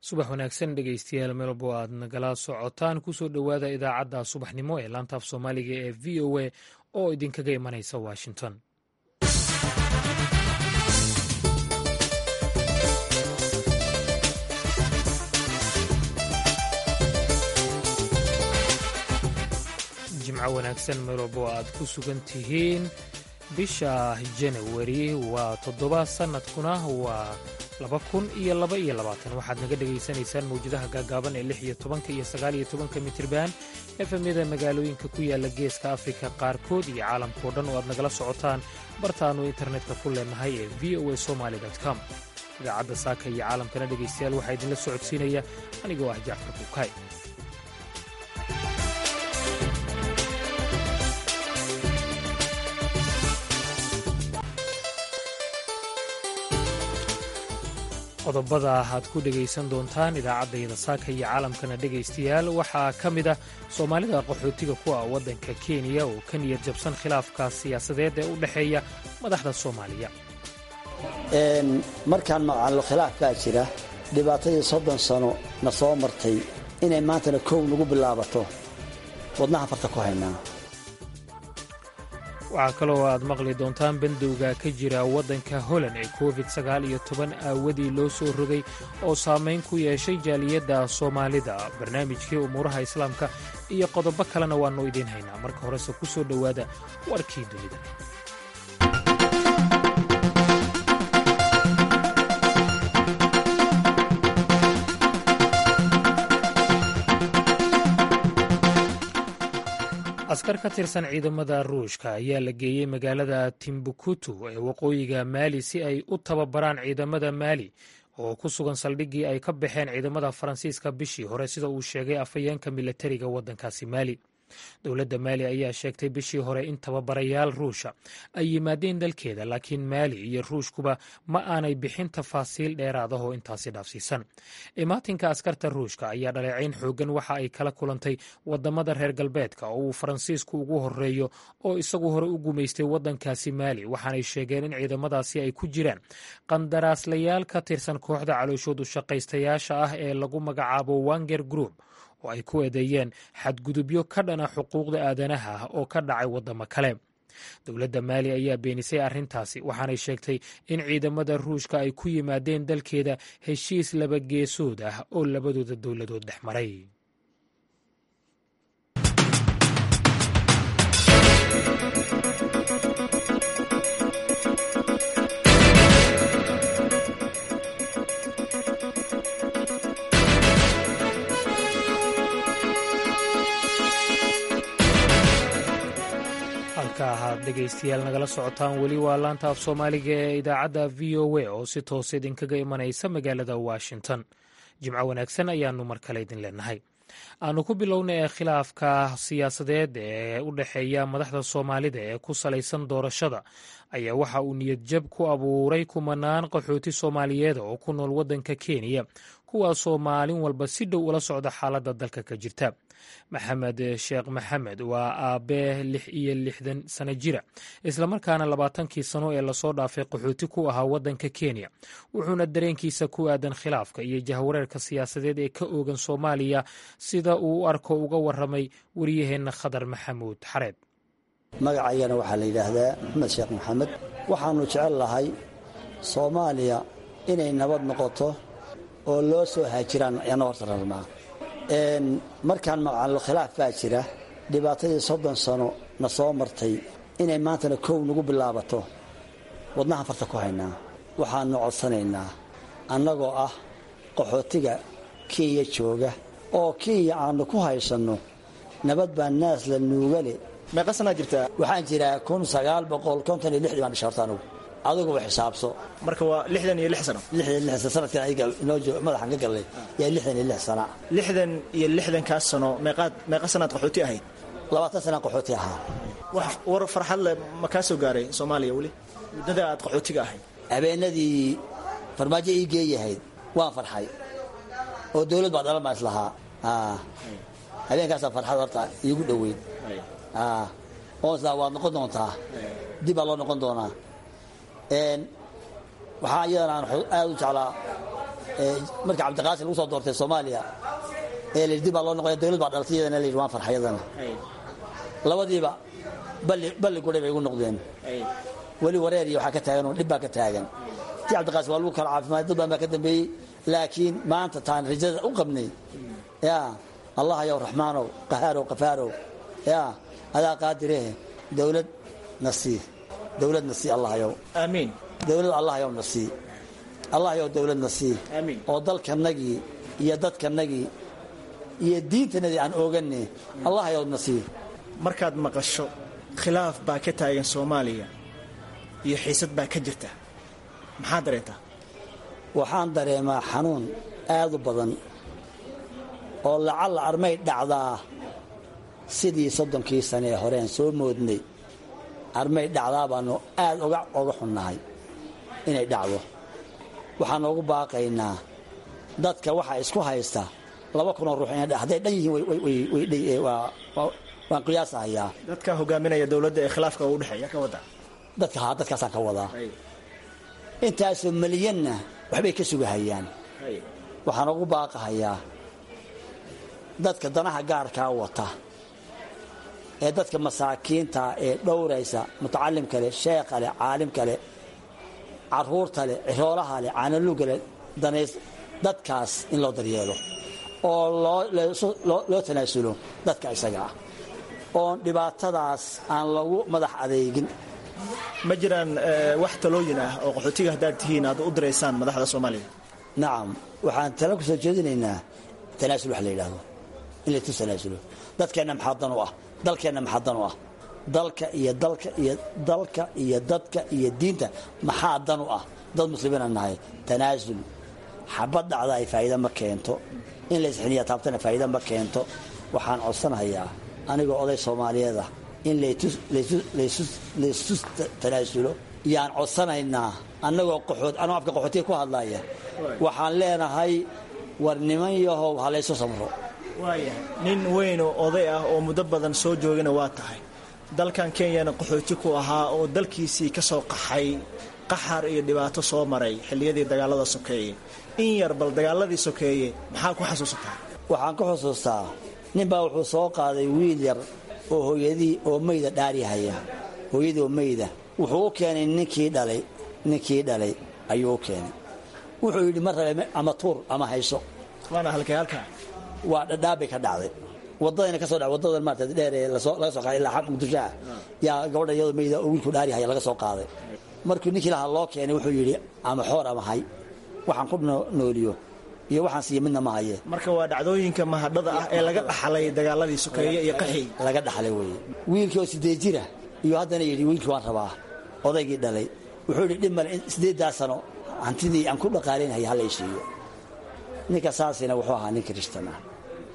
subax wanaagsan dhegeystayaal meelbo aad nagala socotaan kusoo dhowaada idaacadda subaxnimo ee laantaaf soomaaliga ee v o a oo idinkaga imanaysa washington jimco wanaagsan meelbo aad ku sugan tihiin bisha janawari waa toddoba sannadkuna waa laba kun iyo laba iyo labaatan waxaad naga dhegaysanaysaan mawjadaha gaagaaban ee lix iyo tobanka iyo sagaal iyo tobanka mitirban efemyada magaalooyinka ku yaala geeska afrika qaarkood iyo caalamkao dhan oo aad nagala socotaan bartaannu internetka ku leenahay ee v o a somaali com idaacadda saaka iyo caalamkana dhegaystayaal waxaa idinla socodsiinaya anigoo ah jacfar buukay qodobada aad ku dhegaysan doontaan idaacaddayada saaka iyo caalamkana dhegaystayaal waxaa ka mid ah soomaalida qaxootiga ku ah waddanka kenya oo ka niyad jabsan khilaafka siyaasadeed ee u dhexeeya madaxda soomaaliya markaan maqallo khilaafkaa jira dhibaatadii soddon sano na soo martay inay maantana kow nagu bilaabato wadnaha farta ku haynaa waxaa kaloo aad maqli doontaan bandowga ka jira waddanka holand ee covid sagaal iyo toban aawadii loo soo rogay oo saamayn ku yeeshay jaaliyadda soomaalida barnaamijkii umuuraha islaamka iyo qodobo kalena waannu idiin haynaa marka horese ku soo dhowaada warkii dunida askar ka tirsan ciidamada ruushka ayaa la geeyey magaalada timbuktu ee waqooyiga maali si ay u tababaraan ciidamada maali oo ku sugan saldhiggii ay ka baxeen ciidamada faransiiska bishii hore sida uu sheegay afhayeenka milatariga waddankaasi maali dowladda maali ayaa sheegtay bishii hore in tababarayaal ruusha ay yimaadeen dalkeeda laakiin maali iyo ruushkuba ma aanay bixin tafaasiil dheeraad ah oo intaasi dhaafsiisan imaatinka askarta ruushka ayaa dhaleecayn xooggan waxa ay kala kulantay wadamada reer galbeedka oo uu faransiisku ugu horeeyo oo isagu hore u gumaystay waddankaasi maali waxaanay sheegeen in ciidamadaasi ay ku jiraan qandaraaslayaal ka tirsan kooxda calooshood u shaqaystayaasha ah ee lagu magacaabo wanger group oo ay ku eedeeyeen xadgudubyo ka dhana xuquuqda aadanaha ah oo ka dhacay waddamo kale dowladda maali ayaa beenisay arrintaasi waxaanay sheegtay in ciidamada ruushka ay ku yimaadeen dalkeeda heshiis labageesood ah oo labadooda dowladood dhex maray halka ahaad dhegaystayaal nagala socotaan weli waa laanta af soomaaliga ee idaacadda v o a oo si toos idinkaga imanaysa magaalada washington jimco wanaagsan ayaanu mar kale idin leenahay aanu ku bilowna ee khilaafka siyaasadeed ee u dhexeeya madaxda soomaalida ee ku salaysan doorashada ayaa waxa uu niyad jab ku abuuray kumanaan qaxooti soomaaliyeed oo ku nool waddanka kenya kuwaasoo maalin walba si dhow ula socda xaaladda dalka ka jirta maxamed sheekh maxamed waa aabbee lix iyo lixdan sano jira islamarkaana labaatankii sano ee lasoo dhaafay qaxooti ku ahaa waddanka kenya wuxuuna dareenkiisa ku aadan khilaafka iyo jahwareerka siyaasadeed ee ka oogan soomaaliya sida uu u arko uga waramay wariyaheenna khadar maxamuud xareed magacayana waxaa la yidhaahdaa maxamed sheekh maxamed waxaannu jecel lahay soomaaliya inay nabad noqoto oo loo soo haajiraan ayaana horta rabnaa markaan maqallo khilaaf baa jira dhibaatadii soddon sano na soo martay inay maantana kow nagu bilaabato wadnaha farta ku haynaa waxaannu codsanaynaa annagoo ah qaxootiga kenya jooga oo kenya aannu ku haysanno nabad baa naas la nuugale meeqa sanaa jirtaa waxaan jiraa kun sagaal boqol konton iyo lixdii baan dhisha horta anugu adiguba xisaabso marka waa lixdan iyo lix sano lixdan lix sanadkan adiga inoo joog madaxan ka gallay yaa lixdan iyo lix sana lixdan iyo lixdankaas sano meeqaad meeqa sanaad qaxooti ahayd labaatan sanaan qaxooti ahaa wax war farxad leh ma kaa soo gaaray soomaaliya weli muddada aad qaxootiga ahayd habeenadii farmaajo ii geeyahayd waan farxay oo dawlad baa dhalan baa islahaa habeenkaasaa farxad horta iigu dhoweyd oo islaa waad noqon doontaa dib baa loo noqon doonaa waxaa iyadana aan aad u jeclaa marka cabdiqaasim lagu soo doortay soomaaliya ee la dib baa loo noqoya dowlad baa dhalatay iyadana la yidhi waan farxayadana labadiiba balli gudhay bay igu noqdeen weli wareer iyo waxaa ka taagan oo dhib baa ka taagan ti cabdiqaasim waa lagu kala caafimaad dad baan baa ka dambeeyey laakiin maanta taan rajada u qabnay ya allah yow raxmaanow qahaarow qafaarow ya adaa qaadirehe dowlad na sii dowlad na sii allah yow aamiin dowlad allah yow na sii allah yow dowlad na sii Amiin. oo dalkanagii iyo dadkanagii iyo diintanadii aan oogane allah yow na sii markaad maqasho khilaaf baa ka taagan soomaaliya iyo xiisad baa ka jirta maxaa dareentaa waxaan dareemaa xanuun aad u badan oo lacalla armay dhacdaa sidii soddonkii sane ee horeen soo moodnay armay dhacdaa baanu aad oga oga xunnahay inay dhacdo waxaan noogu baaqaynaa dadka waxaa isku haysta laba kunoo ruux inay dha- hadday dhan yihiin way- way- way- way dhay- waa- waa- waan qiyaasahayaa dadka hogaaminaya dowladda ee khilaafka u dhexeeya ka wada dadka haa dadkaasaan ka wadaa intaasoo malyanna waxbay ka sugahayaan waxaan ugu baaqahayaa dadka danaha gaarkaa wata ee dadka masaakiinta ee dhowraysa mutacalimka leh sheekha leh caalimka leh caruurta leh ciroolaha leh caanaluga leh danays dadkaas in loo daryeelo oo loo leesu- loo loo tanaasulo dadka isaga ah oon dhibaatadaas aan lagu madax adeegin ma jiraan eh, wax talooyin ah oo qaxootiga haddaad tihiin aad u diraysaan madaxda soomaaliya nacam waxaan tala ku soo jeedinaynaa tanaasul wax la yidhaahdo in laysu tanaasulo dadkeenna maxaa dan u ah dalkeenna maxaa dan u ah dalka iyo dalka iyo dalka iyo dadka iyo diinta maxaa dan u ah dad muslimiina nahay tanaasul xabad dhacda ay faa'iida ma keento in la isxiniya taabtana faa'iida ma keento waxaan codsanayaa anigoo oday soomaaliyeed ah in laytus- laysu- laysu- laysu tanaasulo yaan codsanaynaa annagoo qaxood anoo afka qaxootiga ku hadlaya waxaan leenahay war niman yahow ha laysu samro waayahay nin weyn oo oday ah oo muddo badan soo joogana waa tahay dalkan kenyana qaxooti ku ahaa oo dalkiisii ka soo qaxay qaxar iyo dhibaato soo maray xilliyadii dagaalada sokeeye in yar bal dagaaladii sokeeye maxaa ku xasuusataa waxaan ka xusuustaa ninbaa wuxuu soo qaaday wiil yar oo hooyadii oo mayda dhaarihaya hooyadii oo mayda wuxuu u keenay ninkii dhalay ninkii dhalay ayuu u keenay wuxuu yidhi ma rabe ama tuur ama hayso waana halkay halkaa waa dhadhaabay ka dhacday wadadayna ka soo dhacday wadadan maarata dheer ee lasoo- laga soo qaaday ilaa xaq muqdisho ah yaa gabadha iyadoo mayda oo wiilku dhaarihaya laga soo qaaday markuu ninkii lahaa loo keenay wuxuu yidhi ama xoor ama hay waxaan ku noo- nooliyo iyo waxaan siiya midna ma haye marka waa dhacdooyinka mahadhada ah ee laga dhaxlay dagaaladii sokeeye iyo qaxii laga dhaxlay weeye wiilkii oo sideed jira iyo haddana yidhi wiilkii waan rabaa odaygii dhalay wuxuu yidhi dhib male in sideeddaa sano hantidii aan ku dhaqaalaynaya hala isiiyo ninka saasina wuxuu ahaa nin kirishtan ah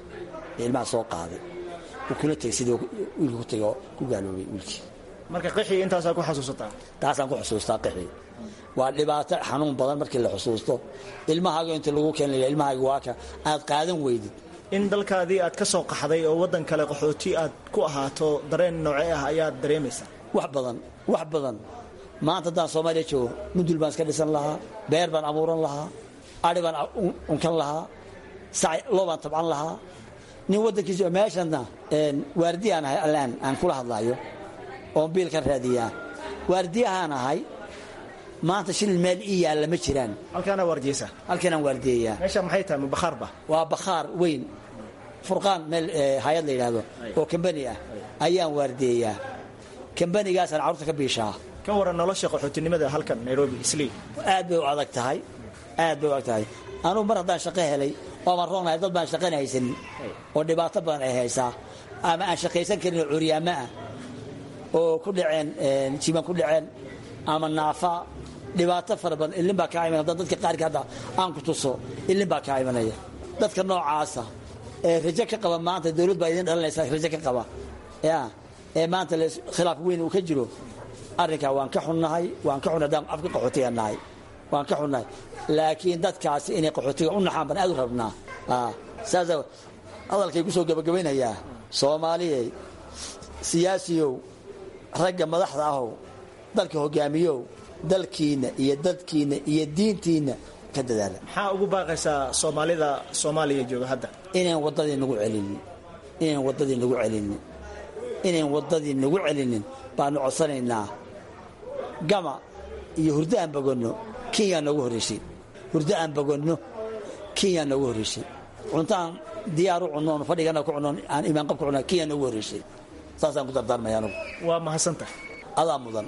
ee ilmaha soo qaaday uu kula tegay sidii wiilku ku tegay oo ku gaaloobay wiilkii marka qaxii intaasaa ku xasuusataa taasaan ku xusuustaa qixi waa dhibaato xanuun badan markii la xusuusto ilmahaaga inta lagu keen laya ilmahaaga waa ka aad qaadan weydid in dalkaadii aad ka soo qaxday oo waddan kale qaxooti aad ku ahaato dareen noocee ah ayaad dareemaysaa wax badan wax badan maanta haddaan soomaaliya joogo mudul baan iska dhisan lahaa beer baan abuuran lahaa adhi baan un- unkan lahaa sac loo baan tabcan lahaa nin waddankiisa meeshanna een, waardiya aan ahay allaan aan kula hadlaayo oon biilkan raadiyaa waardiyahaan ahay maanta shilin meel ii yaalla ma jiraan halkaana waardiyeysa halkanaan waardiyayaa meesha maxay tahay mabakhaarba waa bakhaar weyn furqaan meel eh, hay-ad la yidhaahdo oo kambani ah ayaan waardiyayaa kambanigaasaan carruurta ka biishaa ka waran nolosha qaxootinimada halkan nairobi islii aad bay u adag tahay aad bay u adag tahay anugu mar haddaan shaqo helay ooman roonahay dad baan shaqana haysanin oo dhibaato badan ay haysaa ama aan shaqaysan karin oo curyaamo ah oo ku dhaceen een, jiban ku dhaceen ama naafa dhibaato fara badan ilin baa kaa imanaya dadka qaarka hadda aan ku tuso ilin baa kaa imanaya dadka noocaasa ee rajo ka qaba maanta dowlad baa idin dhalinaysa rajo ka qaba ya ee maanta la khilaaf weyn uu ka jiro arrinkaa waan ka xunnahay waan ka xunnahay haddaan afka qaxootiga nahay waan ka xunnahay laakiin dadkaasi inay qaxootiga u naxaan baan aad u rabnaa Ah, saasa hadalkay ku soo gabagabaynayaa soomaaliyey siyaasiyow ragga madaxda ahow dalka hogaamiyow dalkiinna iyo dadkiinna iyo diintiinna ka dadaala maxaa ugu baaqaysaa soomaalida soomaaliya jooga hadda inayn waddadii nagu celinin inayn waddadii nagu celinin inayn waddadii nagu celinin baanu codsanaynaa gama iyo hurdo aan bogonno kenyaa noogu horraysay hurdo aan bogonno kenyaa noogu horraysay cuntaan diyaar u cunnoon fadhigana ku cunnoon aan imaanqab ku cunnoon kenyaa noogu horraysay saasaan ku dardaarmaya anugu waa mahadsantahay adaa mudan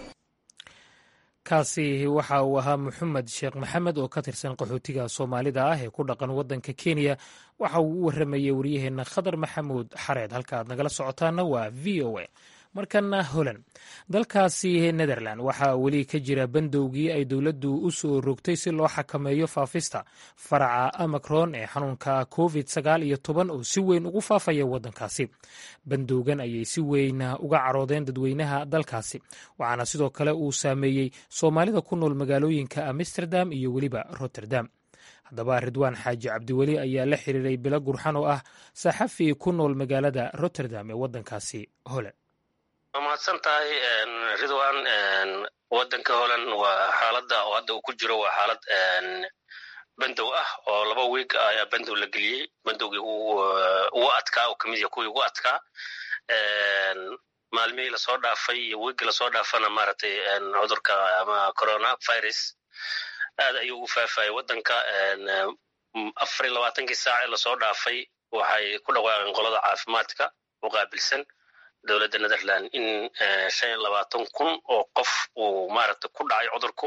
kaasi waxa uu ahaa maxamed sheekh maxamed oo ka tirsan qaxootiga soomaalida ah ee ku dhaqan waddanka kenya waxa uu u warramayey waryaheenna khadar maxamuud xareed halka aad nagala socotaana waa v o a markana holand dalkaasi netherland waxaa weli ka jira bandowgii ay dowladdu u soo rogtay si loo xakameeyo faafista faraca amacron ee xanuunka covid sagaal iyo toban oo si weyn ugu faafaya waddankaasi bandowgan ayay si weyn uga caroodeen dadweynaha dalkaasi waxaana sidoo kale uu saameeyey soomaalida ku nool magaalooyinka amsterdam iyo weliba rotterdam haddaba ridwaan xaaji cabdiweli ayaa la xiriiray bilo gurxan oo ah saxafi ku nool magaalada rotterdam ee waddankaasi holand waa mahadsan tahay ridwan waddanka holland waa xaaladda oo hadda uu ku jiro waa xaalad bandow ah oo laba wiig ayaa bandow la geliyey bandowgii ugu adkaa oo kamid yaha kuwii ugu adkaa maalmihii lasoo dhaafay iyo wiiggii lasoo dhaafana maaragtay cudurka ama corona virus aad ayuu ugu faafayay waddanka afar iyo labaatankii saac ee lasoo dhaafay waxay ku dhawaaqeen qolada caafimaadka u qaabilsan dowladda netherland in shan iyo labaatan kun oo qof uu maaragtay ku dhacay cudurku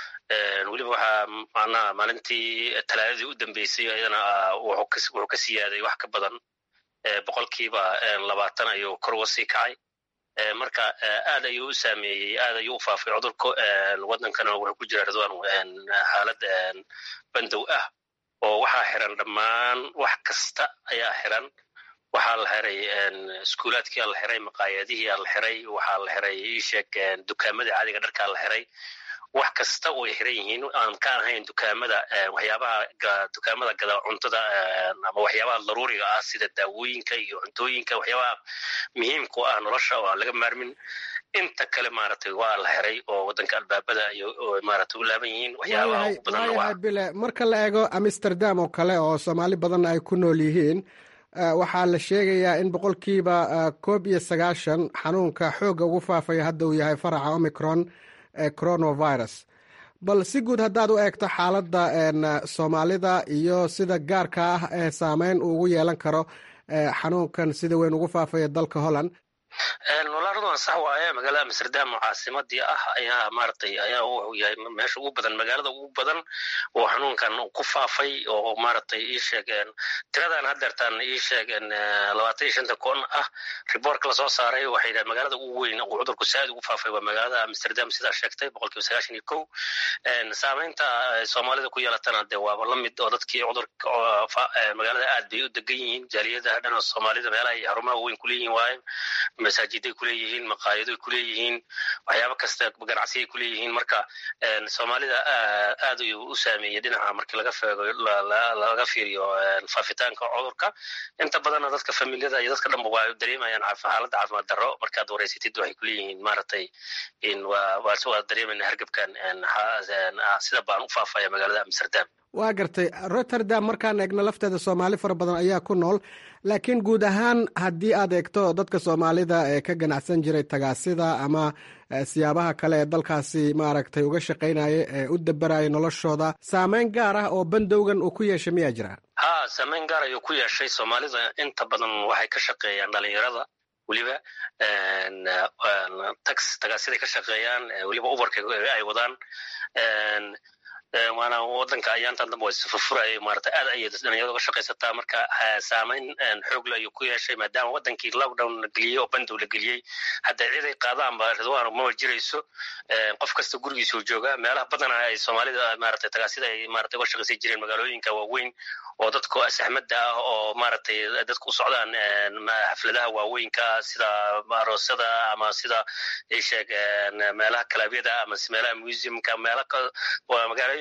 weliba waxaa macnaha maalintii talaadadii u dambeysay iyadana wuxuu ka siyaaday wax ka badan boqolkiiba labaatan ayuu kor uga sii kacay marka aad ayuu u saameeyey aad ayuu u faafay cudurku waddankana wuxuu ku jira ridwan xaalad bandow ah oo waxaa xiran dhammaan wax kasta ayaa xiran waxaa la xiray iskuulaadkiia la xiray maqaayadihiia la xiray waxaa la xiray isheeg dukaamadii caadiga dharkaa la xiray wax kasta way xiran yihiin aan ka ahayn dukaamada waxyaabaha dukaamada gada cuntada ama waxyaabaha daruuriga ah sida daawooyinka iyo cuntooyinka waxyaabaha muhiimka u ah nolosha oo aan laga maarmin inta kale maaragtay waa la xiray oo waddanka albaabada maaragtay u laaban yihiin waxyaabaha ugu badan waayahay bile marka la eego amsterdam oo kale oo soomaali badan ay ku nool yihiin waxaa la sheegayaa in boqolkiiba koob iyo sagaashan xanuunka xoogga ugu faafaya hadda uu yahay faraca omicron ee coronavirus bal si guud haddaad u eegto xaaladda soomaalida iyo sida gaarka ah ee saameyn uu ugu yeelan karo xanuunkan sida weyn ugu faafaya dalka holland walaaradwan sax waaye magaalada amsterdam oo caasimadii ah ayaa maaragtay ayaa wuxuu yahay meesha ugu badan magaalada ugu badan oo xanuunkan ku faafay oo maaragtay ii sheegeen tiradan haddeertaan ii sheegeen labaatan iyo shanta kun ah riboortka lasoo saaray waxay yidhahen magaalada ugu weyn oo cudurku saaid ugu faafay waa magaalada amsterdam sidaa sheegtay boqolkiiba sagaashan iyo kow saameynta soomaalida ku yeelatana dee waaba la mid oo dadkii cudurka magaalada aad bay u degan yihiin jaaliyadaha dhan oo soomaalida meelaha iyo xarumaha weyn kuleeyihiin waaye masaajiday kuleeyihiin maqaayadoy kuleeyihiin waxyaaba kasta ganacsiay kuleeyihiin marka soomaalida aad ayuu u saameeyey dhinaca markii laga feego laga fiiriyo faafitaanka cudurka inta badanna dadka familiyada iyo dadka dhanba waa dareemayaan xaaladda caafimaad darro markaad wareysatid waxay kuleeyihiin maaragtay waa dareemayna hargebkan sida baan u faafaya magaalada amsterdam waa gartay rotterdam markaan eegno lafteeda soomaali fara badan ayaa ku nool laakiin guud ahaan haddii aad eegto dadka soomaalida ee ka ganacsan jiray tagaasida ama siyaabaha kale ee dalkaasi maaragtay uga shaqaynaya ee u dabaraya noloshooda saameyn gaar ah oo bandowgan uu ku yeeshay miyaa jira ha saameyn gaar ayuu ku yeeshay soomaalida inta badan waxay ka shaqeeyaan dhalinyarada weliba tax tagaasiday ka shaqeeyaan weliba ubarka ay wadaan waana wadanka ayaantan dambe way furfuraya maarata aad ayay dhalinyarada uga shaqaysataa marka saameyn xoogle ayuu ku yeeshay maadaama wadankii lockdown la geliyey oo bandow la geliyey hadda ciday qaadaanba ridwaan maba jirayso qof kasta gurigiisuu joogaa meelaha badana ay soomaalida maarata tagaasida ay maarata uga shaqaysan jireen magaalooyinka waaweyn oo dadku saxmadda ah oo maaragtay dadku u socdaan xafladaha waaweynka sida aroosada ama sida isheeg meelaha kalaabyada ama meelaha museumka meela magaalooyin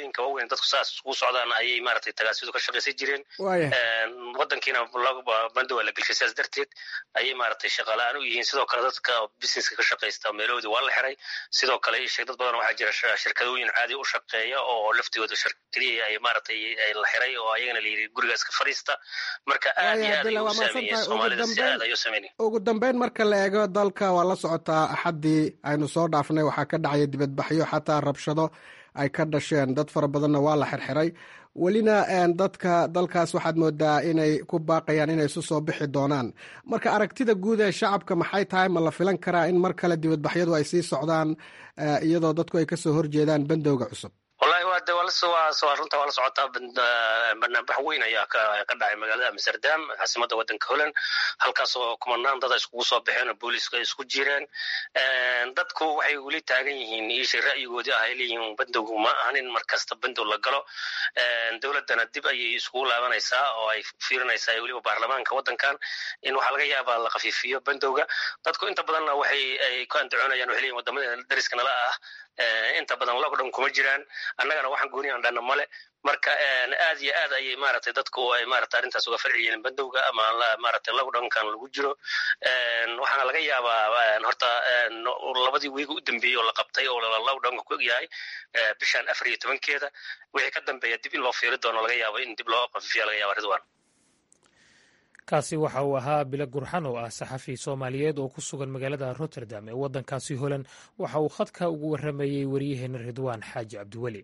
magaalooyinka waaweyn dadku saas iskugu socdaan ayay maaragtay tagaasidu ka shaqaysan jireen wadankiina bando waa la gelshay sidaas darteed ayay maaragtay shaqala-aan u yihiin sidoo kale dadka businesska ka shaqaysta meelahoodii waa la xiray sidoo kale isheeg dad badan waxaa jira shirkadooyin caadi u shaqeeya oo laftigooda shirkadihii ay maaragtay la xiray oo ayagana la yidhi guriga iska fariista marka aad iyo aad ayuu u saameeyey soomaalida si aad ayuu saameynay ugu dambeyn marka la eego dalka waa la socotaa axaddii aynu soo dhaafnay waxaa ka dhacaya dibadbaxyo xataa rabshado ay ka dhasheen dad fara badanna waa la xirxiray welina dadka dalkaas waxaad moodaa inay ku baaqayaan inay isu soo bixi doonaan marka aragtida guud ee shacabka maxay tahay ma la filan karaa in mar kale dibadbaxyadu ay sii socdaan iyadoo dadku ay kasoo horjeedaan bandowga cusub wallahi waa de waa runta waa la socotaa banaanbax weyn ayaa ka dhacay magaalada amsterdam caasimada wadanka holland halkaas oo kumanaan dada iskugu soo baxeen oo booliiska ay isku jireen dadku waxay weli taagan yihiin ishay ra'yigoodii ah ay leeyihiin bandowgu ma ahan in mar kasta bandow la galo dowladdana dib ayay iskugu laabanaysaa oo ay fiirinaysaa weliba baarlamaanka wadankan in waxaa laga yaabaa la khafiifiyo bandowga dadku inta badanna waxay ay ku andacoonayaan waxay leeyihin wadamada dariska nala ah inta badan lockdown kuma jiraan annagana waxaan gooni aan dhana male marka aad iyo aad ayay maaragtay dadku ay maaragtay arrintaas uga farciyeen bandowga ama maaragtay lockdownkan lagu jiro waxaana laga yaabaa horta labadii wiiga u dambeeyey oo la qabtay oo lockdownka ku egyahay bishan afar iyo tobankeeda wixii ka dambeeya dib in loo fiiri doono laga yaabo in dib loo qafifiya laga yaaba ridwan kaasi waxa uu ahaa bilo gurxan oo ah saxafi soomaaliyeed oo ku sugan magaalada rotterdam ee waddankaasi holand waxa uu khadka ugu warramayey waryaheena ridwaan xaaji cabdiweli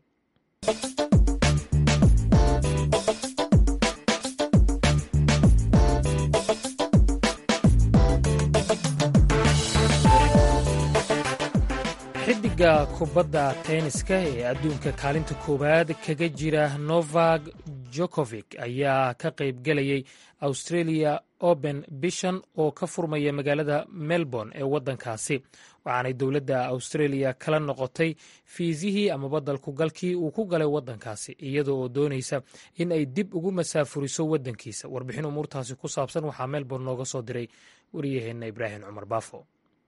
xidiga kubadda tenniska ee adduunka kaalinta koowaad kaga jira novak jokovic ayaa ka qayb gelayay australia open bishan oo ka furmaya magaalada melbourne ee waddankaasi waxaanay dowladda australia kala noqotay fiisihii amaba dalkugalkii uu ku galay waddankaasi iyada oo doonaysa in ay dib ugu masaafuriso waddankiisa warbixin umuurtaasi ku saabsan waxaa melbourne nooga soo diray wariyaheenna ibraahim cumar baafo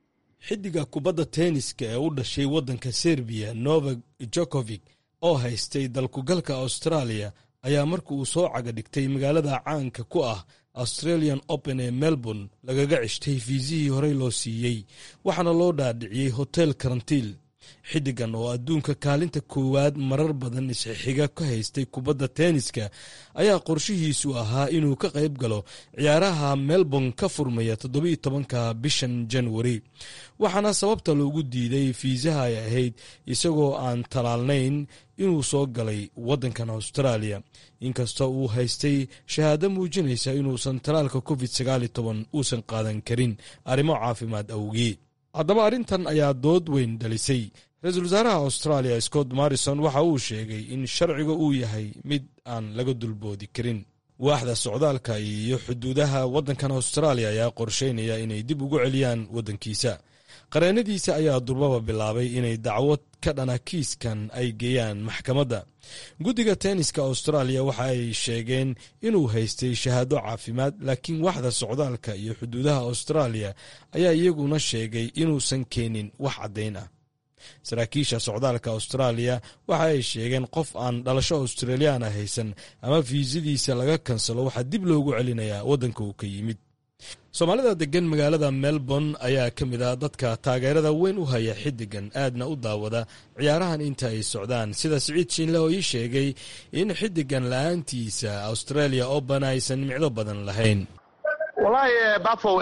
xidiga kubadda tenniska ee u dhashay waddanka serbiya novak jokovic oo haystay dalkugalka austraaliya ayaa marka uu soo caga dhigtay magaalada caanka ku ah australian open ee melbourne lagaga ceshtay fiisihii horey loo siiyey waxaana loo dhaadhiciyey hotel karantiil xiddigan oo adduunka kaalinta koowaad marar badan isxixiga ka haystay kubadda tenniska ayaa qorshihiisu ahaa inuu ka qayb galo ciyaaraha melbourne ka furmaya toddobiiyo tobanka bishan januari waxaana sababta loogu diiday fiisaha ay ahayd isagoo aan talaalnayn inuu soo galay waddankan austraaliya inkastoo uu haystay shahaado muujinaysa inuusan talaalka covid sagaal iyo toban uusan qaadan karin arrimo caafimaad awgii haddaba arrintan ayaa dood weyn dhalisay ra-iisul wasaaraha austraaliya scott morrison waxa uu sheegay in sharciga uu yahay mid aan laga dulboodi karin waaxda socdaalka iyo xuduudaha waddankan austraaliya ayaa qorsheynaya inay dib ugu celiyaan waddankiisa qareennadiisa ayaa durbaba bilaabay inay dacwad ka dhana kiiskan ay geeyaan maxkamadda guddiga tenniska austraaliya waxa ay sheegeen inuu haystay shahaado caafimaad laakiin waxda socdaalka iyo xuduudaha austraaliya ayaa iyaguna sheegay inuusan keenin wax caddayn ah saraakiisha socdaalka austraaliya waxa ay sheegeen qof aan dhalasho australiyaana haysan ama fiisadiisa laga kansalo waxaa dib loogu celinayaa waddanka uu ka yimid soomaalida degan magaalada melbourne ayaa ka mid ah dadka taageerada weyn u haya xiddigan aadna u daawada ciyaarahan inta ay socdaan sida siciid shiinle oo ii sheegay in xiddigan la-aantiisa australia open aysan micdo badan lahayn wallaahi bafow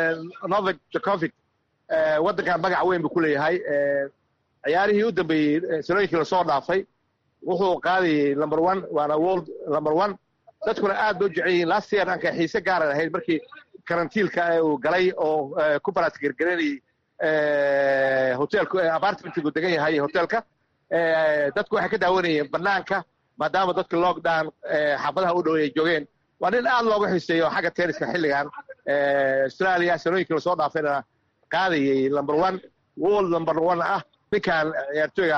novak jokovic waddankan magac weyn buu ku leeyahay ciyaarihii u dambeeyey sanooyinkii lasoo dhaafay wuxuu qaadayay number one waana world number one dadkuna aad ba u jecel yihiin last year anka xiise gaaran ahayd markii karantiilka uu galay oo ku baraadgergaranayay hotelku apartmentigu degan yahay hotelka dadku waxay ka daawanayeen banaanka maadaama dadka lockdown xaafadaha u dhow ay joogeen waa nin aad looga xiiseeyo xagga tenniska xilligan australia sanooyinkii lasoo dhaafayna qaadayay number one world number one ah ninkan ciyaartooyga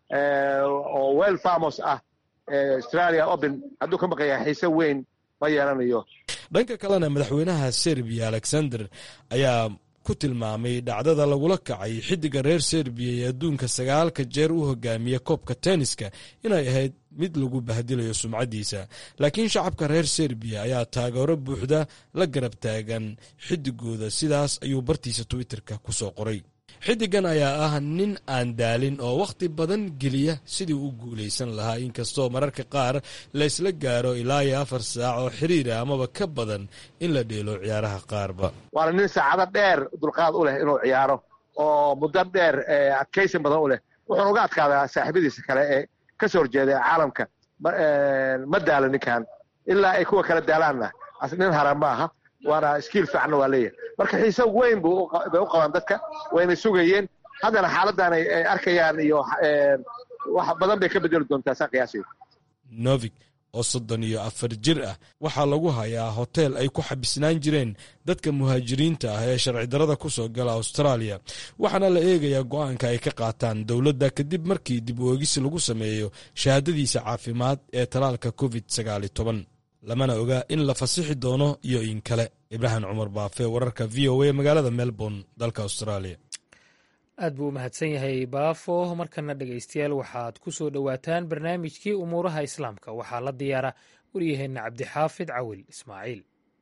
oo well famos ah australia open hadduu ka maqaya xiise weyn ma yeelanayo dhanka kalena madaxweynaha serbiya alexander ayaa ku tilmaamay dhacdada lagula kacay xiddiga reer serbiya ee adduunka sagaalka jeer u hogaamiya koobka tenniska inay ahayd mid lagu bahdilayo sumcaddiisa laakiin shacabka reer serbiya ayaa taageero buuxda la garab taagan xiddigooda sidaas ayuu bartiisa twitterka ku soo qoray xiddigan ayaa ah nin aan daalin oo wakhti badan geliya sidii u guulaysan lahaa inkastoo mararka qaar laysla gaaro ilaa iyo afar saac oo xiriira amaba ka badan in la dheelo ciyaaraha qaarba waana nin saacado dheer dulqaad u leh inuu ciyaaro oo muddo dheer adkaysin badan u leh wuxuuna uga adkaadaa saaxiibadiisa kale ee ka soo horjeeda caalamka ma daalo ninkan ilaa ay kuwa kala daalaanna nin haran ma aha waana skiil fiicanna waa leeyahay marka xiise weyn bay u qabaan dadka wayna sugayeen haddana xaaladdan ay arkayaan iyo wax badan bay ka bedeli doontaa saa qiyaasayda novik oo soddon iyo afar jir ah waxaa lagu hayaa hoteel ay ku xabisnaan jireen dadka muhaajiriinta ah ee sharci darada ku soo gala austraaliya waxaana la eegayaa go'aanka ay ka qaataan dowladda kadib markii dib u eegis lagu sameeyo shahaadadiisa caafimaad ee talaalka covid sagaali toban lamana oga in la fasixi doono iyo in kale ibraahim cumar baafe wararka v o a magaalada melbourne dalka australia aad buu u mahadsan yahay baafo markana dhegaystayaal waxaad ku soo dhowaataan barnaamijkii umuuraha islaamka waxaa la diyaara waryaheenna cabdixaafid cawil ismaaciil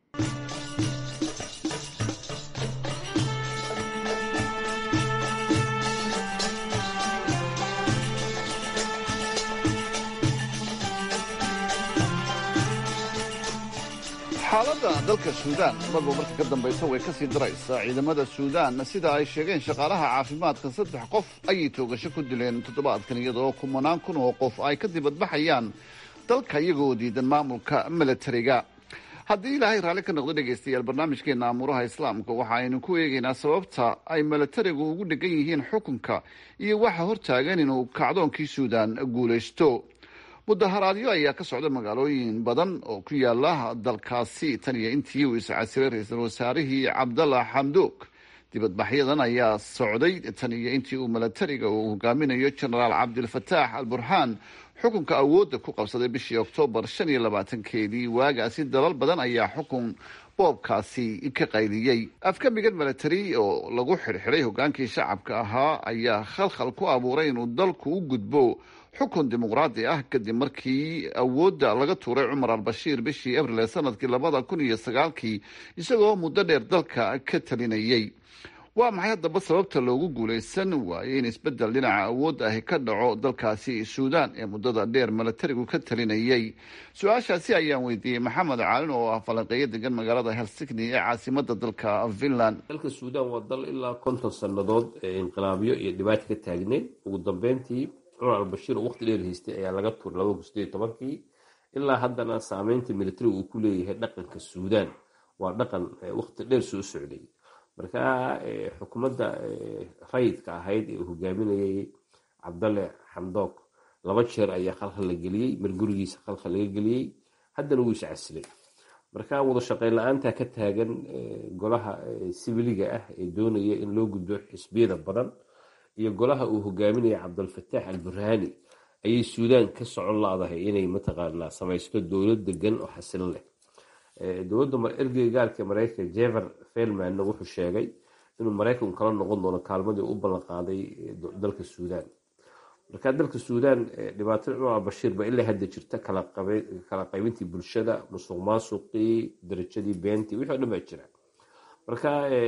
xaaladda dalka suudaan marba marka ka dambaysa way ka sii daraysaa ciidamada suudaan sida ay sheegeen shaqaalaha caafimaadka saddex qof ayay toogasho ku dileen toddobaadkan iyadoo kumanaan kun oo qof ay ka dibadbaxayaan dalka iyagoo diidan maamulka milatariga haddii ilaahay raalli ka noqdo dhegaystayaal barnaamijkeena amuuraha islaamka waxa aynu ku eegaynaa sababta ay milatarigu ugu dhegan yihiin xukunka iyo waxa hortaagan inuu kacdoonkii suudaan guulaysto mudaharaadyo ayaa ka socda magaalooyin badan oo ku yaala dalkaasi tan iyo intii uu iscasiray ra-iisul wasaarihii cabdalla xamduug dibadbaxyadan ayaa socday tan iyo intii uu milatariga uu hogaaminayo genaraal cabdilfataax al burhaan xukunka awoodda ku qabsaday bishii oktoobar shan iyo labaatankeedii waagaasi dalal badan ayaa xukun boobkaasi ka qayliyey afkamigan milatari oo lagu xidhxidhay hogaankii shacabka ahaa ayaa khalkhal ku abuuray inuu dalku u gudbo xukun dimuqraadi ah kadib markii awoodda laga tuuray cumar al-bashiir bishii abril ee sanadkii labada kun iyo sagaalkii isagoo muddo dheer dalka ka talinayay waa maxay haddaba sababta loogu guulaysan waaye in isbeddel dhinaca awoodda ahi ka dhaco dalkaasi suudaan ee muddada dheer milatarigu ka talinayay su-aashaasi ayaan weydiiyey maxamed caalin oo ah falanqeeyo degan magaalada helsigni ee caasimada dalka finland dalka suudaan waa dal ilaa konton sannadood ee inqilaabyo iyo dhibaato ka taagneed ugu dambeyntii cumar albashiir oo waqti dheer haystay ayaa laga tuuray labada kun sideed tobankii ilaa haddana saameynta militariga uu ku leeyahay dhaqanka suudaan waa dhaqan waqti dheer soo socday marka xukuumadda rayidka ahayd ee uu hogaaminayay cabdalle xamdoog laba jeer ayaa khalkhal la geliyey mar gurigiisa khalkhal laga geliyey haddana wuu iscasilay marka wada shaqeyn la-aanta ka taagan golaha sibiliga ah ee doonaya in loo gudbo xisbiyada badan iyo golaha uu hogaaminaya cabdulfataax al burhaani ayay suudaan ka socon la-dahay inay mataqaanaa samaysto dowlad degan oo xasilin leh dowladda ergeyga gaalka mareykanka jever felmanna wuxuu sheegay inuu maraykanku kala noqon doono kaalmadii u ballan qaaday dalka suudaan marka dalka suudaan dhibaatada cumar albashiir ba ilaa hadda jirta kala qaybintii bulshada musuq maasuqii darajadii beentii wixii o dhan baa jira marka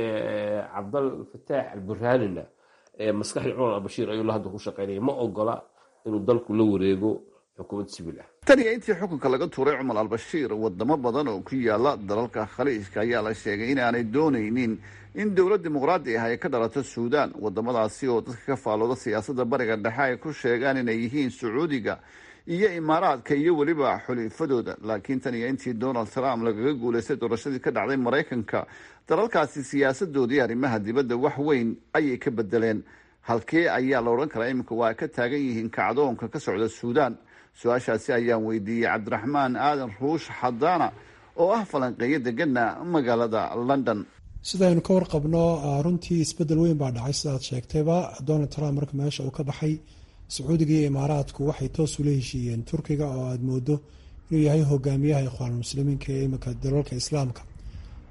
cabdal fataax al burhaanina maskaxdii cumar albashiir ayuu la hadda ku shaqeynaya ma ogola inuu dalku la wareego xukuumad sibil ah tan iyo intii xukunka laga tuuray cumar al-bashiir wadamo badan oo ku yaala dalalka khaliijka ayaa la sheegay in aanay doonaynin in dowlad dimuqraadi ah ay ka dhalato suudaan wadamadaasi oo dadka ka faalooda siyaasadda bariga dhexe ay ku sheegaan inay yihiin sacuudiga iyo imaaraadka iyo weliba xulifadooda laakiin tan iyo intii donald trump lagaga guulaystay doorashadii ka dhacday maraykanka dalalkaasi siyaasadoodii arrimaha dibadda wax weyn ayay ka bedeleen halkee ayaa la odhan karaa iminka waa ka taagan yihiin kacdoonka ka socda suudaan su-aashaasi ayaan weydiiyey cabdiraxmaan aadan ruush xadaana oo ah falanqeeyo degana magaalada london sidaynu ka warqabno runtii isbedel weyn baa dhacay sidaad sheegtayba donald trump marka meesha uu ka baxay sacuudiga iyo imaaraadku waxay toos ula heshiiyeen turkiga oo aada moodo inuu yahay hogaamiyaha ikhwaanulmuslimiinka ee iminka dalalka islaamka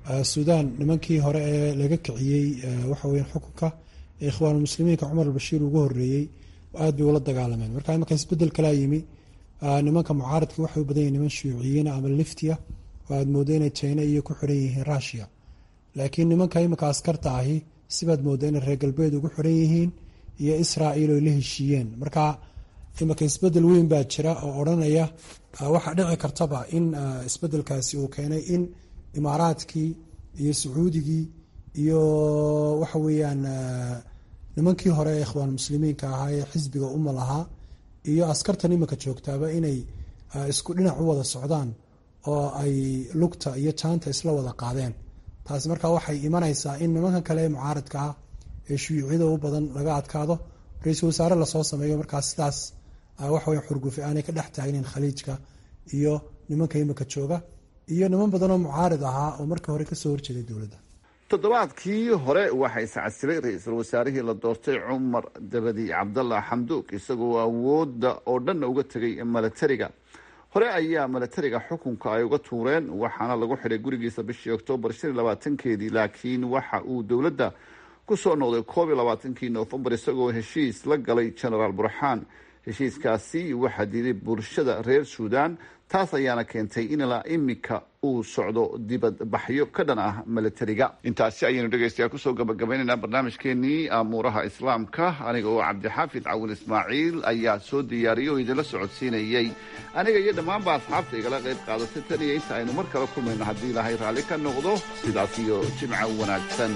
suudaan nimankii hore ee laga kiciyey waxa weyan xukunka ee ikhwaanulmuslimiinka cumar albashiir ugu horeeyey aad bay ula dagaalameen marka imanka isbedel kalaa yimi nimanka mucaaradka waxay u badan yihin niman shuuciyiina ama liftiya oo aad moodo inay china iyo ku xiran yihiin rushia laakiin nimanka iminka askarta ahi sibaad mooda inay reer galbeed ugu xiran yihiin iyo israa'iil oy la heshiiyeen marka iminka isbedel weyn baa jira oo odhanaya waxaa dhici kartaba in isbedelkaasi uu keenay in imaaraadkii iyo sacuudigii iyo waxa weeyaan nimankii hore ee ikhwaan muslimiinka ahaa ee xisbiga uma lahaa iyo askartan iminka joogtaaba inay isku dhinac u wada socdaan oo ay lugta iyo jaanta isla wada qaadeen taasi markaa waxay imanaysaa in nimankan kale ee mucaaradka ah ee shuyuucyada u badan laga adkaado ra-iisul wasaare lasoo sameeyo markaa sidaas waxaweya xurgufi aanay ka dhex taagnin khaliijka iyo nimanka iminka jooga iyo niman badan oo mucaarid ahaa oo markii hore kasoo horjeeday dowladda toddobaadkii hore waxaa iscasilay ra-iisul wasaarihii la doortay cumar dabadi cabdallah xamduug isagoo awoodda oo dhanna uga tegay milatariga hore ayaa milatariga xukunka ay uga tuureen waxaana lagu xidhay gurigiisa bishii oktoobar shan iyo labaatankeedii laakiin waxa uu dowladda ku soo noqday koob iyo labaatankii noofembar isagoo heshiis la galay genaraal burxaan heshiiskaasi waxaa diiday bulshada reer suudaan taas ayaana keentay in ilaa imika uu socdo dibadbaxyo ka dhan ah milatariga intaasi ayaynu dhegeystayaa kusoo gabagabaynaynaa barnaamijkeenii amuuraha islaamka aniga oo cabdixaafid cawil ismaaciil ayaa soo diyaariyay oo idinla socodsiinayey aniga iyo dhammaanba asxaabta igala qayb qaadatay tan iyo inta aynu mar kale kulmayno haddii ilaahay raalli ka noqdo sidaas iyo jimco wanaagsan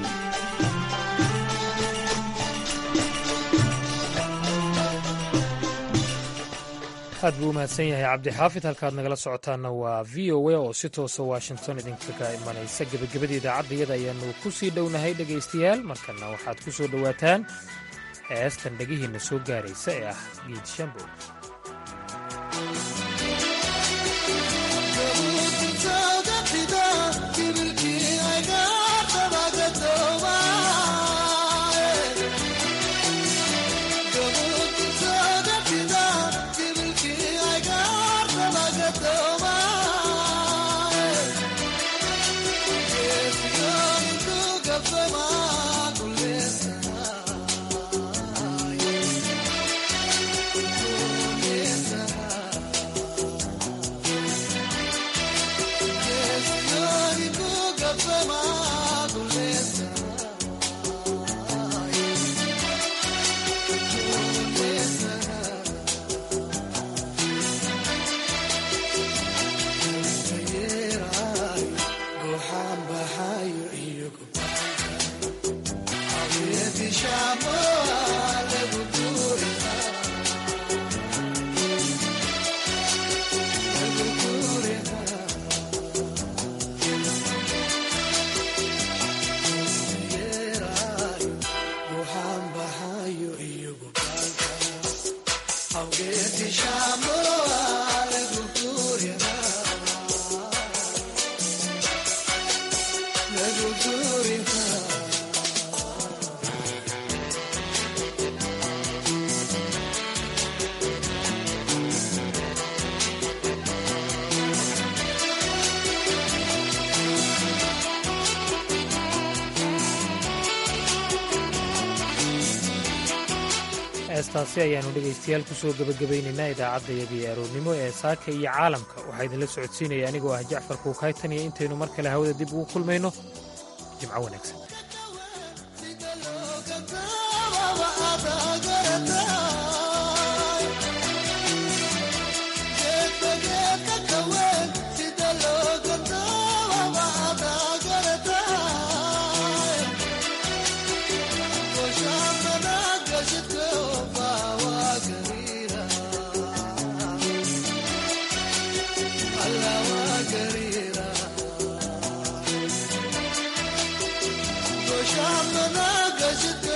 aad buu u mahadsan yahay cabdixaafid halkaad nagala socotaanna waa v o a oo si toosa washington idinkaga imanaysa gebagabada idaacadda iyada ayaanu ku sii dhownahay dhegaystayaal markana waxaad ku soo dhowaataan heestan dhegihiinna soo gaaraysa ee ah giid shambo heestaasi ayaannu dhegaystayaal ku soo gebagabaynaynaa idaacaddayadii aroornimo ee saaka iyo caalamka waxaa idinla socodsiinaya anigoo ah jacfar kuukaytan iyo intaynu mar kale hawada dib ugu kulmayno jimco wanaagsan Shama na gajit